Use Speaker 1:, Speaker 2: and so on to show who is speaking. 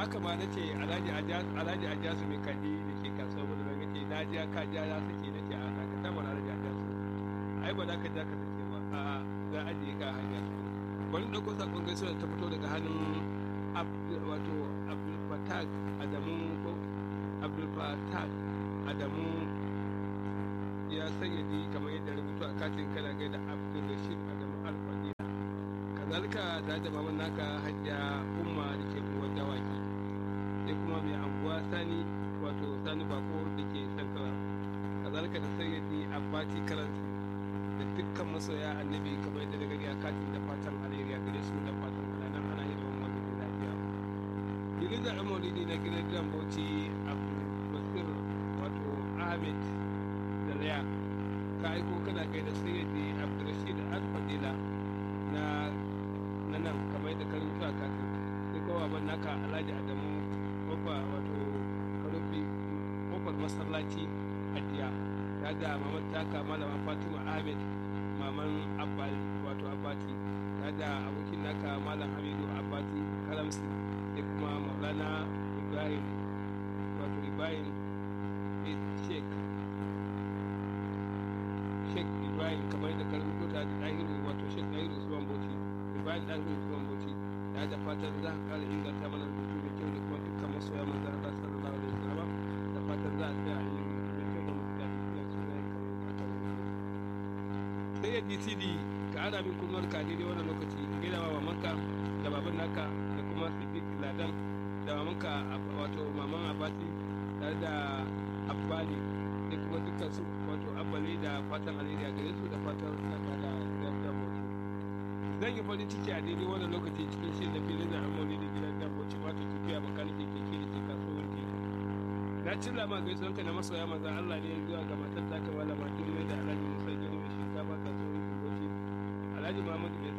Speaker 1: haka ma na ce alhaji ajasu mai kaji da ke kasuwa wadda na ce na ji ka ja ya sake na ce a ka ta mana alhaji ajasu ai ba za ka ja ka sake ba a za a je ka hanya bari ɗauko sakon gaisuwa da ta fito daga hannun wato abdulfatag adamu ko abdulfatag adamu ya sayyadi kamar yadda rubutu a katin kana gaida abdulrashid adamu alfadi kazalika da da maman naka hajja umma da ke kuwa dawaki sai kuma mai anguwa sani wato sani bako da ke sankara kazalika da sayyadi abbati karansi da dukkan masoya annabi kamar yadda da gani a katin da fatan alheri a gare su da fatan ana ana yin wani maulidi lafiya filin da ɗan maulidi na gidan gidan bauchi abdulbasir wato ahmed da laya ka aiko kana gaida sayyadi abdulrashid al-fadila na na nan kamar yadda ka rubuta katin sai kowa ban naka alhaji adamu kofa wato karufi kofar masallaci adiya ta da maman taka malama fatima ahmed maman abbali wato abbati ta da abokin naka malam hamidu abbati kalamsi sai kuma maulana ibrahim wato ibrahim sheik sheik ibrahim kamar yadda ka rubuta ta da ɗahiru wato sheik ɗahiru usman bauchi ibrahim ɗahiru usman bauchi ta da fatan za ka ƙara inganta mana rubutu da kyau da kuma dukkan masoya manzan Allah sallallahu alaihi wasallam da fatan za a tsaya a yi sai ya dcd ka ana min kunnuwar ka daidai wannan lokaci gida wa mamanka da baban naka da kuma siddiq ladan da mamanka wato maman abati tare da abbali da kuma dukkan su wato abbali da fatan alheri a gare su da fatan saka da gidan bauchi zan yi farin ciki a daidai wannan lokaci cikin shirin da filin da amoni da gidan bauchi wato tafiya bakanikin keke da ke kasuwar keke na cilla ma gaisuwar ka na masoya maza Allah ne zuwa ga matar ta kama da matin mai da alhaji musa gini mai shinkafa kasuwar kuboci alhaji muhammadu mai